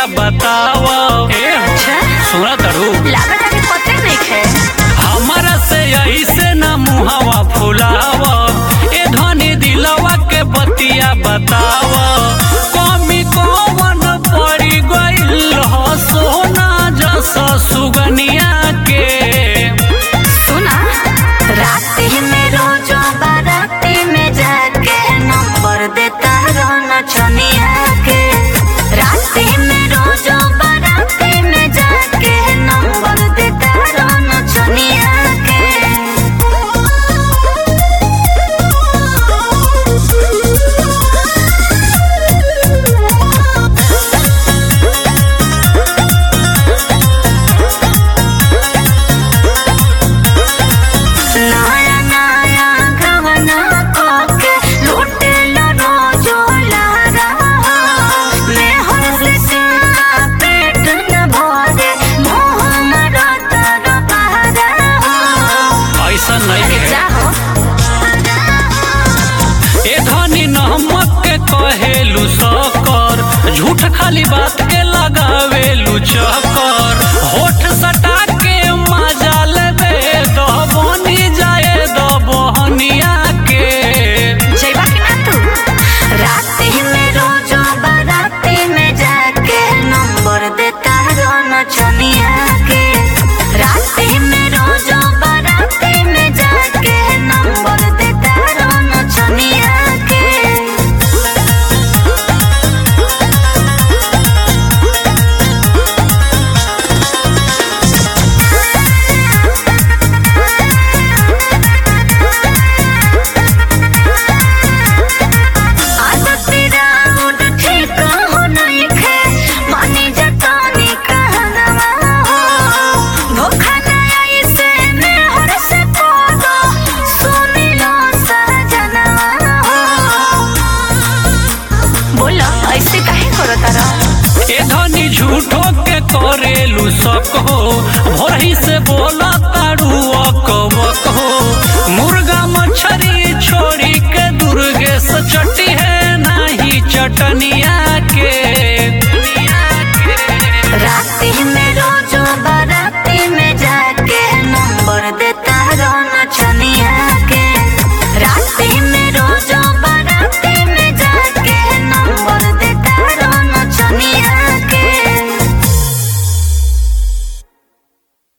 बताव ए अच्छा सुना तड़ू लागत अभी पते नहीं खे हमारा से ऐसे न मुहावा फुलाव ए धनी दिलवा के बतिया बताव कमी कौन पड़ी गइल हो सोना जस सुगनिया के सुना राती में रोजो बाराती में जाके नंबर देता रोना छनिया के राती में रोजो बाराती में जाके नंबर देता रोना छनिया नया नया गहना कोके लूटे लो रोजो लारा मैं हंस से पेट न भरे मुंह मरा तर बहरा ऐसा नहीं अरे है जाओ ए धनी नमक के कहेलू सकर झूठ खाली बात के लगावेलू चकर होठ सटा के मजा लेबे दबनी जाए दबहनिया के जइबा कि ना तू राती में रोजो बाराती में जाके नंबर देता रोना छनिया के राती में रोजो बाराती में जाके नंबर देता रोना छनिया के आदती राउड ठीक हो नहीं खे मानी जतानी कहनवा हो धोखा नहीं ऐसे में हर से पागो सुनी लो सजनवा हो बोलो ऐसे काहे करो तारा ए धनी झूठो के करेलू सको भोरही से बोला तारू अकबक हो मुर्गा मछरी छोड़ी के दुर्गे से चटी है नहीं चटनिया